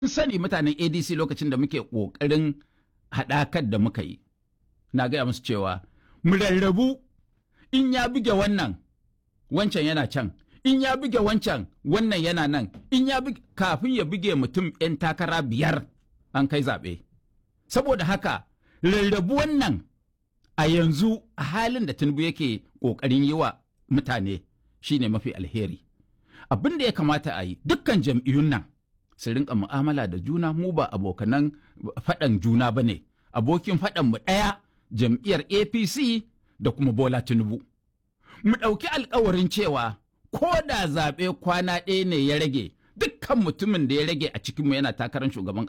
sani mutanen adc lokacin da muke ƙoƙarin haɗakar da muka yi na gaya musu cewa mu rarrabu in ya buge wannan wancan yana can in ya buge wancan wannan yana nan in ya buge kafin ya buge mutum 'yan takara biyar an kai zaɓe saboda haka rarrabu wannan a yanzu a halin da tinubu yake ƙoƙarin yi wa mutane shine mafi alheri abin da ya kamata a yi dukkan jam'iyyun nan su rinka mu'amala da juna mu ba abokanan faɗan juna ba ne abokin faɗan mu ɗaya jam'iyyar apc da kuma bola tinubu mu ɗauki alkawarin cewa ko da zaɓe kwana ɗaya ne ya rage dukkan mutumin da ya rage a cikinmu yana takarar shugaban ƙasa